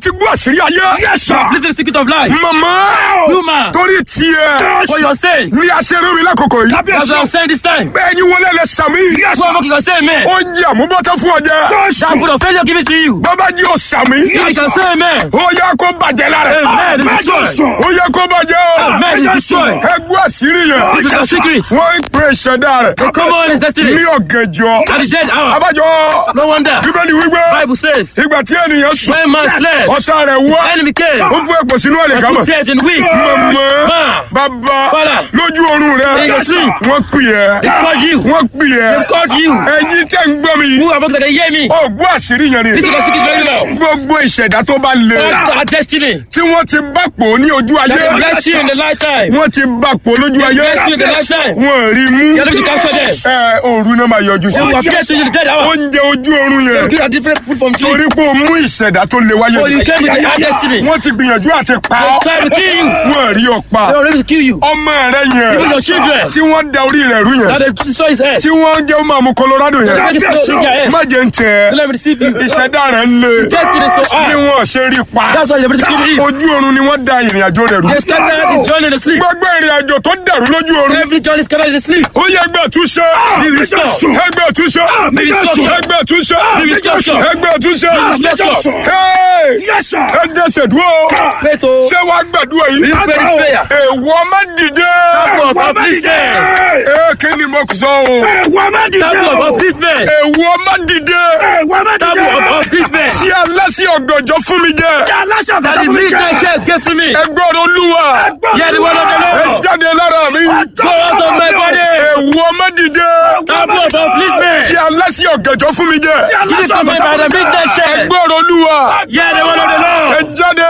ti gbọ́ àṣírí ayé. Yes, sir. Listen to the secret of life. màmá Human. torí tiẹ̀ For your sake. ní aṣeré mi lákòókò yìí. That's what I'm saying this time. bẹ́ẹ̀ ni wọlé lẹ sàmì. Yes, Go and make you can say amen. ó jẹ́ àmúbọ́tọ́ fún ọjà. That put of failure give it to you. bàbá jí o sàmì. You can say amen. ó yẹ kó bàjẹ́ lára. Amen. It is Mẹ́jọ destroyed. sùn. ó yẹ kó bàjẹ́ o. Amen. It is destroyed. ẹ gbọ́ àṣírí yẹn. This is the secret. wọ́n ń pè ṣẹ̀dá rẹ̀. Come on, his destiny. ní ọ̀gànjọ́. At the dead hour. abájọ No wonder. bíbélì wípé Bible says, ìgbà tí ènìyàn sùn when man slept, ọ̀tá rẹ̀ wá enemy came. ó fún ẹ̀pọ̀ sínú ẹ̀lẹ̀ And kámọ̀. put tears in weeks. mọ̀mọ́ Man, bàbá Father. lójú oorun rẹ̀ In your sleep. wọ́n pè ẹ́ they called you. wọ́n pè ẹ́ They called you. ẹ̀yin tẹ́ ń gbọ́ mi Who are about to hear me? ọ̀gbọ́n àṣírí yẹn This is ni the secret very well. gbogbo ìṣẹ̀dá tó bá le Our, our destiny. tí wọ́n ti bá pò ní ojú That ayé they blessed you in the lifetime. wọ́n ti bá pò lójú ayé blessed you in the lifetime. wọ́n rí mú You're able to capture them. ẹ òru náà máa yọjú sí They will appear to you in the dead hour. oúnjẹ ojú oorun yẹn Give a different food from tree. torí pé o mú ìṣẹ̀dá tó le wáyé So you came with the hard destiny. wọ́n ti gbìyànjú àti pa They ọ́ tried to kill you. wọ́n rí ọ pa They were ready to kill you. ọmọ rẹ Even yẹn your children. tí wọ́n da orí rẹ̀ rú Now yẹn they destroy his head. tí wọ́n jẹ́ ọmọ àmú Colorado yẹn Make it slow in their head. má jẹ́ ń tẹ̀ Let me deceive you. ìṣẹ̀dá rẹ̀ ń le Destiny so bí hard. wọ́n ṣe rí pa That's why they're ready to kill him. ojú oorun ni wọ́n da ìrìn àjò rẹ̀ rú They scattered his journey in the sleep. gbogbo ìrìn àjò tó dàrú lójú oorun Every journey is scattered in the sleep. ó yẹ ẹgbẹ́ àtúnṣe Be restored. ẹgbẹ́ àtúnṣe Be restored. ẹgbẹ́ àtúnṣe Be restored. ẹgbẹ́ àtúnṣe restored. Hey! Yes, sir. ẹ dẹ́sẹ̀ dúró Pray to ṣé wàá gbàdúrà yìí you pray this prayer. èèwọ̀ má dìde Taboo of upliftment. ee kí ni mo sọ o Ẹ̀wọ̀n má dìde Taboo of o. upliftment. èèwọ̀ má dìde Ẹ̀wọ̀n má dìde. Taboo of upliftment. tí alásì ọ̀gànjọ́ fún mi jẹ Aláṣà That the midnight church gave to me. ẹgbọ́n olúwa Hear the word of the ẹ Lord. jáde lára mi Go out of my body. èèwọ̀ má dìde Taboo of upliftment. tí alásì ọ̀gànjọ́ fún mi jẹ Give it to me by the midnight church. ẹgbọ́n olúwa Hear the word of the ẹ Lord. jáde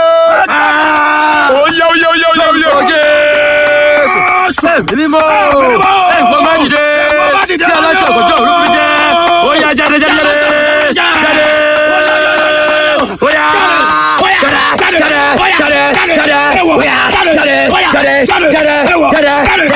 oyè oyè oyè oyè oyè Oye. Ẹ̀mí mímọ́. Ẹ̀gbọ́n má dìde. Tí aláṣẹ ọ̀gọ́jọ́ òru fi jẹ́. Ó yá jáde jáde jáde. Jáde. Ó yá. Jáde. Jáde. Jáde. Jáde. Ó yá. Jáde. Jáde. Jáde. Jáde.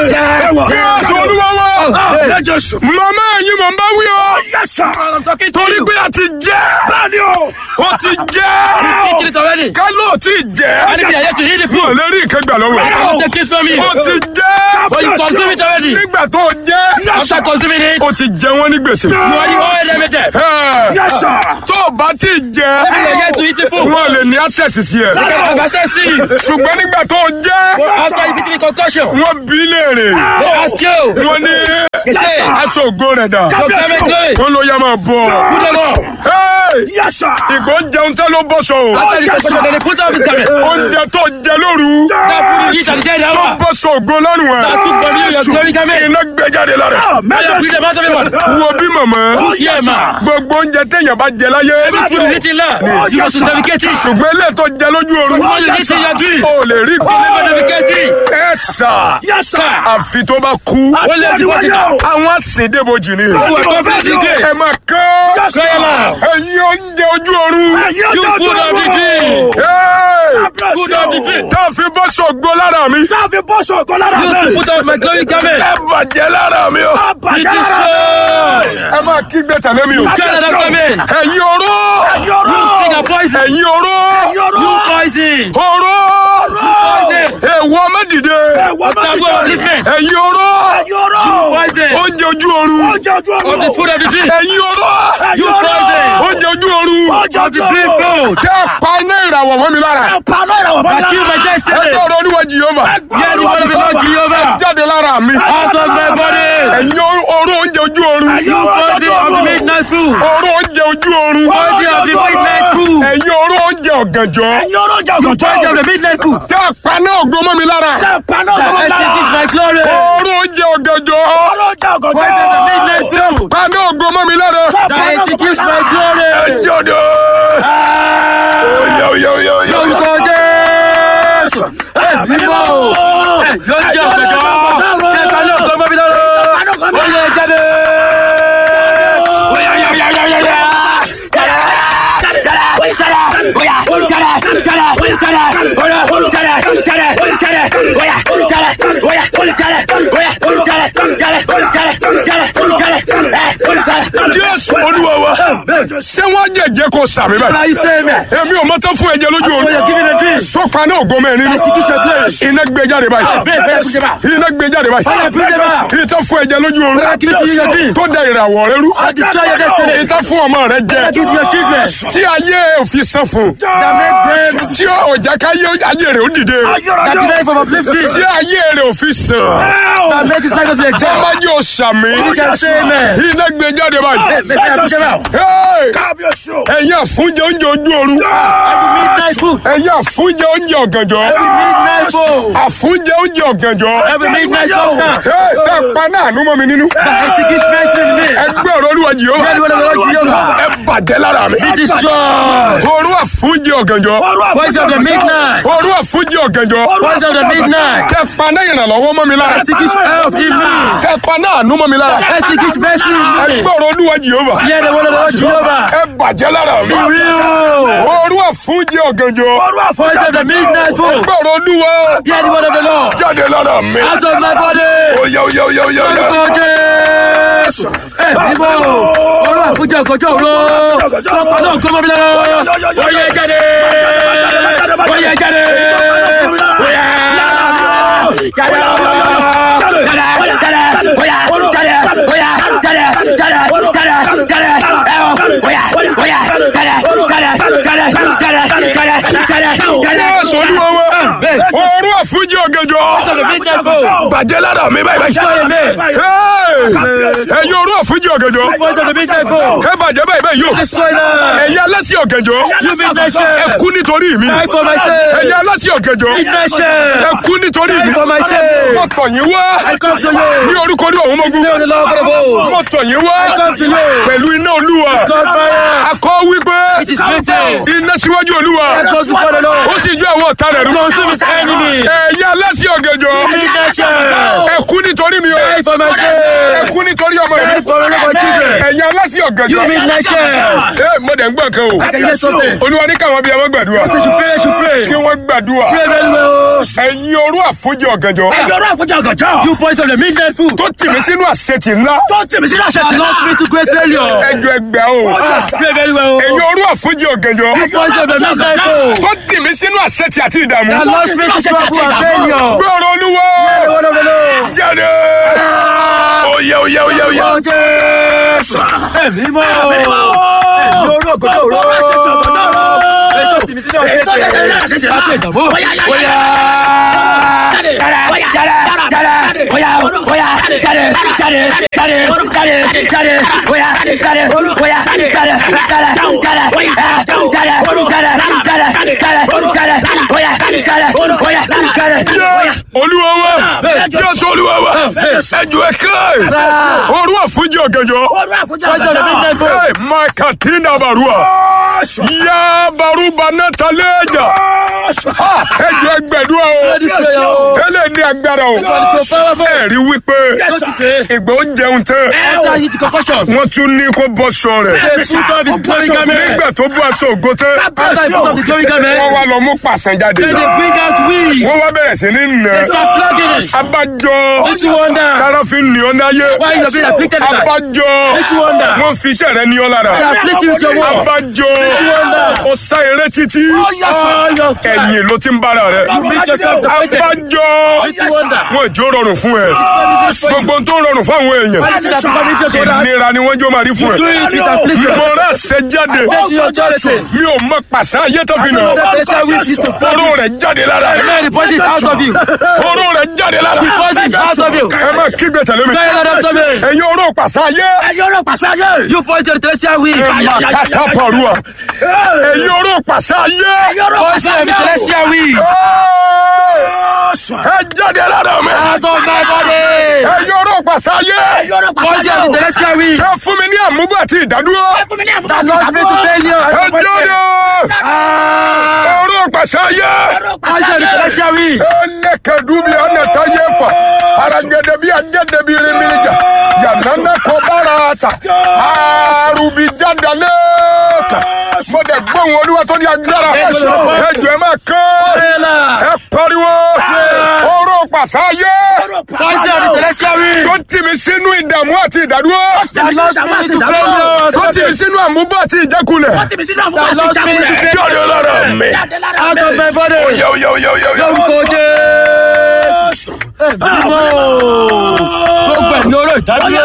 Jáde. Jésù olúwa wa Mẹ́jọ sùn. màmá ẹ̀yin mọ̀ n bá wí o Yes, sir. I'm talking to torí you. pé a ti jẹ́ Bẹ́ẹ̀ni o. ó ti jẹ́ Eat it already. ká ló ti jẹ́ And if you are yet to eat the ò food, lè rí ìkẹgbà lọ́wọ́ I will take it from you. ó ti jẹ́ But you consume it already. nígbà tó jẹ́ After consuming it, ó ti jẹ wọ́n ní gbèsè. you are the oil limited. Ẹ̀, Yes, sir. tó o bá ti jẹ If you are yet to eat the food, wọn lè ní access sí ẹ you can have access to you. ṣùgbọ́n nígbà tó jẹ́ After you eat the concussion, wọ́n bí léèrè they ask you, wọ́n ní say, aṣọ ògo rẹ̀ dà your climate glory, wọ́n ló yá máa bọ̀ put them up. Hey! Yes, sir. ìgbó jẹun tẹ́ ló bọ́ṣọ o After the concussion, then they put up his garment. oúnjẹ tó jẹ lóru That food you eat at the dead tó hour, bọ́ṣọ ògo lọ́rùn ẹ̀ that took from you your glory garment. iná gbé jáde lára Now Mẹ́jọ you free them out of it. wo bí màmá Yeah, man. gbogbo oúnjẹ téèyàn bá jẹ láyé Every food you eat in land, you must navigate it. ṣùgbọ́n ilé tó jẹ lójú oorun What you eat in your dream, o lè rí you must navigate it. ẹ sà Yes, sir. àfi tó bá kú Wọ́n lè deposit it. àwọn àsìndébojì ni You are completely ẹ great. máa kán Cry aloud. ẹ̀yin oúnjẹ ojú oorun Ẹ̀yin You ọjọ́ food tó of the lọ. dream. Hey! Food of the dream. tá a fi bọ́ sọ̀gbọ́ lára mi Tá a fi bọ́ sọ̀kọ́ lára Used to rẹ̀. put up my glory garment. ẹ bàjẹ́ lára mi o Be Bàjẹ́ lára rẹ̀. destroyed. ẹ máa kígbe tẹ̀lé mi o Get out of me. ẹ̀yin oró Yọ̀rọ̀. You sting and poison. ẹ̀yin oró Yọ̀rọ̀. You poison. oró Poison. èèwọ̀ mẹ́dìde Ẹ̀wọ̀n má Taboo of dìde. upliftment. ẹ̀yin oró Yọ̀rọ̀. Poison. oúnjẹ ojú oorun Ọjọ́ ojú Of the ọ̀run. food of the dream. ẹ̀yin oró You poison. oúnjẹ ojú oorun Ọjọ́ Of the ojú dream ọ̀run. food. tẹ́ ẹ pa iná ìràwọ̀ mọ́ mi lára Paná ìràwọ̀ bá I kill my destiny. ẹgbẹ́ ọ̀rọ̀ oníwọ̀ jìyọ́mà Hear the word of the Lord Jehovah. jáde lára mi Out of my body. ẹ̀yin oró oúnjẹ ojú oorun Ẹ̀yin oró Poison of the midnight food. oró oúnjẹ ojú oorun Poison of the midnight food. ẹ̀yin oró oúnjẹ ọ̀gànjọ́ Ẹ̀yin oró ọjà ọ̀gànjọ́. Poison of the midnight food. tẹ́ ẹ pa iná ògo mọ́ mi lára Paná That ìràwọ̀ extinguish my glory. oró oúnjẹ ọ̀gànjọ́ Oró ọjà ọ̀gànjọ́. Poison of the midnight food. pa iná ògo mọ́ mi lára That executes my glory. jọ̀dọ̀ oyè oyè oyè oyè Lórúkọ Jésù. Ẹ̀mí mọ́ o. Yóò jẹ́ ọ̀gbẹ̀jọ́. Jẹ́ka ní ọ̀gbọ́n mọ́bí lọ́rọ́. Ó yẹ jáde. jésù olúwa wa ṣé wọ́n jẹ̀jẹ̀ kó sàmì báyìí Now you say amen. èmi ò mọ́tọ́ fún ẹ̀jẹ̀ lójú When you're oorun giving a dream, tó pa náà ògo mẹ́rin nínú execution place. iná gbé jáde báyìí Bẹ́ẹ̀ bẹ́ẹ̀ kújẹ́ bá. iná gbé jáde báyìí Fire, bring them out. ìtọ́ fún ẹ̀jẹ̀ lójú oorun Fire, give it to you, your dream. tó da ìràwọ̀ rẹ rú I destroy your destiny. ìtọ́ fún ọmọ rẹ jẹ Give to your children. tí ayé òfin sàn fún That make them tí ọjà káyé ayé rẹ ó dìde that delay from uplifting. tí ayé rẹ òfin sàn That make his life to be exalted. ọmọdé ò sàmì You can say amen. iná gbé jáde báyìí. Make them kújẹ́ bá. Hey! kábíyèsí o. ẹ̀yin àfúnjẹ oúnjẹ ojú oorun Every midnight food. ẹ̀yin àfúnjẹ oúnjẹ ọ̀gànjọ́ Every midnight food. àfúnjẹ oúnjẹ ọ̀gànjọ́ Every midnight substance. Hey, tẹ́ ẹ pa náà nú mọ́ mi nínú That execution mercy in me. ẹgbẹ́ ọ̀rọ̀ olúwa jìhóbá Let the word of the Lord Jehovah ẹ bàjẹ́ lára mi be destroyed. òru àfúnjẹ ọ̀gànjọ́ Voice of the midnight. òru àfúnjẹ ọ̀gànjọ́ Voice of the midnight. tẹ́ ẹ pa náà ìrànlọ́wọ́ mọ́ mi lára Execution help in me. tẹ́ ẹ pa náà nú mọ́ mi lára Execution mercy in me. ẹgbẹ́ ọ̀rọ̀ olúwa jìhóbá Hear the word of the Lord Jehovah. ẹ bàjẹ́ lára mi Be real. òru àfúnjẹ ọ̀gànjọ́ Voice of the midnight food. ẹgbẹ́ ọ̀rọ̀ olúwa Hear the word of the Lord. jáde lára mi Out of my body. oyá oyá oyá oyá oyá. Orúkọ Jésù. Ẹ bíbọ̀. Olú àfúnjẹ ọ̀gọ́jọ́ òru. Lọ́pàá náà kọ́ mọ́ mi lọ́wọ́. Oyè jáde. Oyè jáde. Oyè. Jáde. Jáde. Jáde. Oyà. Jáde. Oyà. Jáde. Jáde. Jáde. Jáde. Ẹ o. Oyà. Oyà. Jáde. Jáde. Jáde. Jáde. Jáde. Jáde. Jáde. Jésù olúwa wa òru àfúnjẹ ọ̀gànjọ́ Out of the midnight food. bàjẹ́ lára mi báyìí báyìí. Destroy me. Hey! ẹ̀yin òru àfúnjẹ ọ̀gànjọ́ Voice of the midnight food. ẹ bàjẹ́ báyìí báyìí yóò Destroy them. ẹ̀yin alásì ọ̀gànjọ́ You midnight ẹ shame. kú nítorí mi Die for my sake. ẹ̀yin alásì ọ̀gànjọ́ Midnight shame. ẹ kú nítorí mi Die for my sake. mo tọ̀ yín wá I come to you. ní orúkọ ní ọ̀hún mọ́gún Name of the Lord of hosts. mo tọ̀ yín wá I come to you. pẹ̀lú iná olúwa God fire. akọ wípé It is written. iná síwájú olúwa I goes before the ó Lord. sì ju àwọn ọ̀tá rẹ̀ rú Consume his enemy. ẹ̀yin alásì ọ̀gànjọ́ Midnight shame. ẹ kú nítorí mi o Die for my ẹ sake. kú nítorí ọmọ Die yìí for my children. ẹ̀yin alásì ọ̀gànjọ́ You midnight shame. ẹ mo dẹ̀ ń gbọ́ nǹkan o I can hear something. olúwa ní káwọn bíi ẹwọ́n gbàdúrà You should pray, you should pray. kí wọ́n gbàdúrà Pray very well. ẹ̀yin orú àfojì ọ̀gànjọ́ ẹ̀yọ́rọ̀ àfọ̀jà ọ̀gànjọ́. You voice of the midnight food. tó tì mí sínú àṣetì ńlá tó tìmí sí láṣẹ That tì lost me to great failure. ẹjọ́ ẹgbẹ́ o Ah, Pray very well. ẹ̀yin orú àfojì ọ̀gànjọ́ You voice of the midnight food. tó tì mí sínú àṣetì àti ìdààmú That lost me to trouble and failure. gbọ́rọ̀ olúwa The word of the Lord. jáde oyè oyè oyè oyè Orúkọ Jésù. Ẹ̀mí mọ́. Ẹ̀mí orú ọ̀gọ́dọ̀ òru. Ètò tìmí sínú ọ̀gẹ́dẹ̀. Láti ìdààmú. Bóyá. Jáde. Jáde. Jáde. Jáde. Bóyá. Bóyá. Jáde. Jáde. Jáde. Jáde. Jáde. Bóyá. Jáde. Bóyá. Jáde. Jáde. Jáde. Jáde. Jáde. Jáde. Jáde. Jáde. Bóyá. Jáde. Bóyá. Jáde. Jésù olúwa wa Jésù olúwa wa ẹjọ́ ẹ̀kẹ́ orú àfojì ọ̀gànjọ́ ọ̀rọ̀ àfọ̀jà Voice of the midnight food. Hey, Makatina barua. Ya baruba nataleja. Ah, ẹjọ́ ẹgbẹ̀dúrà o. Ready prayer o. Ẹlẹ́ ní agbára o. so powerful. Ẹ̀rí wípé What you say? ìgbà ó jẹun tán. After he took concussion. Wọ́n tún ní kó bọ́ sọ rẹ̀. They put off his glory garment. Nígbà tó bú aṣọ ògo tán. After he put off the glory Wọ́n garment. wá lọ mú pàṣẹ jáde. Then they bring out weeds. Wọ́n wá bẹ̀rẹ̀ sí ní nà. They start flogging it. Abájọ. Don't you wonder? Tára fi ní ọ náyé. Why you being afflicted like that? Abájọ. Don't you wonder? Wọ́n fi iṣẹ́ rẹ ní ọ lára. They afflict you with your word. Abájọ. Ó sá eré títí. All your Ẹ̀yìn ló ti ń bára rẹ̀. You meet yourself afflicted. Abájọ. Don't you wonder? Wọ́n ìjó rọrùn fún ẹ. Gbogbo ohun tó rọrùn fún àwọn èèyàn. Anything that becomes easier to us, Ìnira ni wọ́n jó máa rí fún do ẹ. it with affliction. Mo rẹ̀ ṣe jáde. Take your authority. Mi ò mọ pàṣẹ ayé tó fi nà. Know that they say we need to follow. Oró rẹ̀ jáde lára rẹ̀. May the poison out of you. Oró rẹ̀ jáde lára The poison out of you. Ẹ máa kígbe tẹ̀lé mi. Cry out after me. Ẹ̀yin oró pàṣẹ ayé. ẹ̀yọ́rọ̀ pàṣẹ ayé. You poison the celestial weed. Ẹ máa kàtà pàrọ̀. Ẹ̀yin oró pàṣẹ ayé. ẹ̀yọ́rọ̀ Poison pàṣẹ the ayé. celestial weed. Ẹ jáde lára mi. Out of my body. Ẹ̀yin oró pàṣẹ ayé. ẹ̀yọ́rọ̀ pàṣẹ Poison the ayé. celestial weed. Ẹ fún mi ní àmúgbò àti ìdádúró. fún mi ní àmúgbò That àti lost me to ìdádúró. failure. Ẹ jáde. Ah. Oró pàṣẹ ayé. ẹ̀yọ́rọ̀ pàṣẹ Poison the ayé. celestial weed. Ẹnẹkẹdùbí ọ̀nàtà yẹ fà. aragede bí agede bí rimilija yanana kọ bára ta arubi jadale mo dẹ̀ gbóhùn olúwa tó ní agbára ẹjọ́ ẹ máa kán ẹ pariwo oró pàṣáyé Poison of the tertiary. tó tì mí sínú ìdààmú àti ìdádúró That lost me to failure. tó tì mí sínú àmúbọ̀ àti ìjákulẹ̀ That lost me to failure. jáde lára mi. Out of my body. Yo, yo, yo, yo, yo. Lórúkọ Jésù. Bímọ. Gbogbo ẹ̀ ní oró ìdádúró.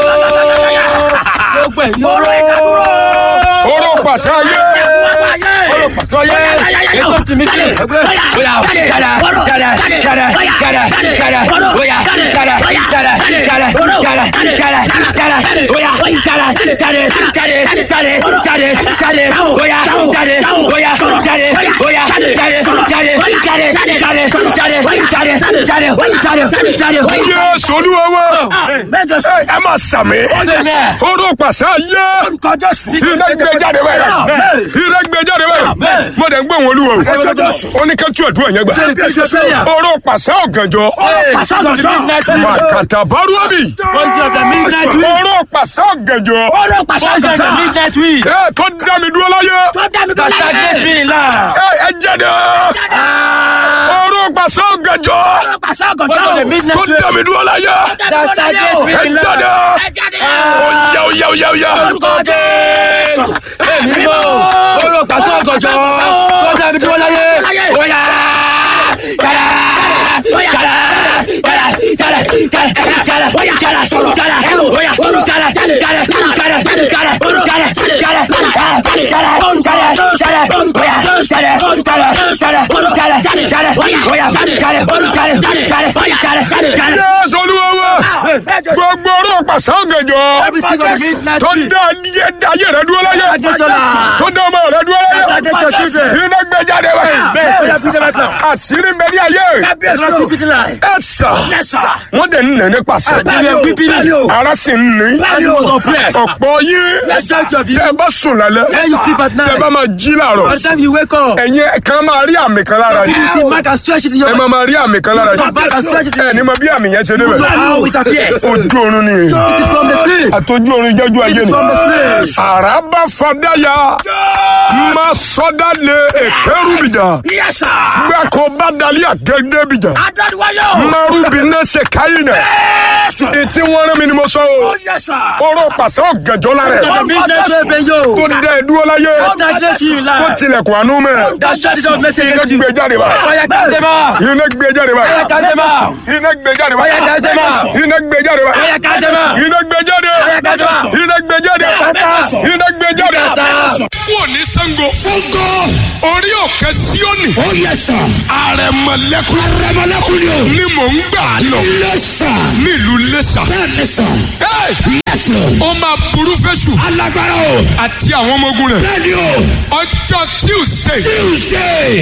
Gbogbo ẹ̀ ní oró. oró pàṣáyé Oró pàtọ́yé. Ètò tìmí sílẹ̀ ẹgbẹ́. Bóyá jáde jáde jáde jáde jáde bóyá jáde jáde jáde jáde jáde jáde bóyá jáde jáde jáde jáde jáde jáde bóyá jáde bóyá jáde bóyá jáde jáde jáde jáde jáde jáde jáde jáde jáde. jésù olúwa wa Mẹ́jọ sí. ẹ ẹ máa sàmì Amen. oró pàṣáyé Orúkọ Jésù. iná gbé jáde báyìí iná gbé jáde báyìí mo dẹ̀ ń gbóhùn olúwa o ó ní ká tú àdúrà yẹn gbà oró pàṣẹ ọ̀gànjọ́ Pàṣẹ ọ̀gànjọ́. màkàtà bárúwábì Voice of the midnight wind. oró pàṣẹ ọ̀gànjọ́ Oró pàṣẹ Voice of the ọ̀gànjọ́. midnight wind. ẹ tó dá mi dúró láyé Tó dá mi That stagnates me in life. ẹ ẹ jáde oró pàṣẹ ọ̀gànjọ́ Oró pàṣẹ Voice of the ọ̀gànjọ́. midnight tó dá wind. mi dúró láyé That stagnates me ẹ in jáde life. oyá oyá oyá oyá Orúkọ Jésù. Èmi mọ̀ oró pàṣẹ ọ̀gànjọ́. Tó dábì dúró láyé. Bóyá jáde jáde jáde jáde jáde jáde bóyá jáde jáde bóyá jáde jáde jáde jáde jáde jáde jáde jáde jáde jáde bóyá jáde jáde jáde jáde jáde bóyá jáde jáde jáde jáde jáde. jésù olúwa wa gbogbo oró pàṣẹ ọ̀gànjọ́ Every single midnight tó wind. dá ayé rẹ dúró láyé Adéṣọlá. tó dá ọmọ rẹ dúró láyé Protect your children. iná gbé jáde báyìí Bẹ́ẹ̀ bóyá bí sẹ́fẹ̀ tán. àṣírí ń bẹ ní ayé Ìrọsí kìtì láì. ẹ sà Yes, sir. wọ́n dẹ̀ ń nà ní pàṣẹ Àdìrẹ bíbí ni. ara sì ń ní And you was oppressed. ọ̀pọ̀ yín Majority of you. tẹ́ ẹ bá sùn lálẹ́ When you sleep at tẹ́ ẹ night. bá máa jí làárọ̀ By the time you wake up. ẹ̀yin kan máa rí àmì kan lára You yìí see mark and stretches in ẹ your máa máa rí àmì kan lára Your yìí back and stretches in ẹ ní mọ bí àmì yẹn ṣe débẹ̀ How it appears. ojú oorun ni It is from the sleep. àtọ́jú oorun jẹ́jú ayé ni From the sleep. àràbà fàdáyà má sọdá lé èkérú bìjà Yes, sir. gbàkó bá dalí àgẹ́gẹ́ bìjà Adániwáyọ̀. márùbí náà ṣe káyé nà Yes, sir. etí wọn rán mi ni mo sọ o Oh, yes, sir. oró pàṣẹ ọ̀gànjọ́ lára The ẹ̀ midnight open yo. tó dẹ dúró láyé Stagnation in tó life. tilẹ̀kùn àánú mẹ́ That shut it down message iná against you. gbé jáde bá Fire cast them out. iná gbé jáde bá Fire cast them out. iná gbé jáde bá Fire cast them out. iná gbé jáde bá Fire cast them out. iná gbé jáde Fire cast them out. iná gbé jáde Cast them out. iná gbé jáde. Cast them out. kúrò ní Ṣàngó Ṣàngó. orí òkè Síónì Oh, yes, sir. àrẹ̀mọ̀lẹ́kùn Arẹmọlẹ́kùn ni o. ni mò ń gbà lọ Yes, sir. nílùú Iléṣà. Bẹ́ẹ̀ni, sir. Hey! Yes, sir. ó máa burú fẹ́ṣù Alágbára o. àti àwọn ọmọ ogun rẹ̀ Bẹ́ẹ̀ni o. ọjọ́ Tuesday Tuesday.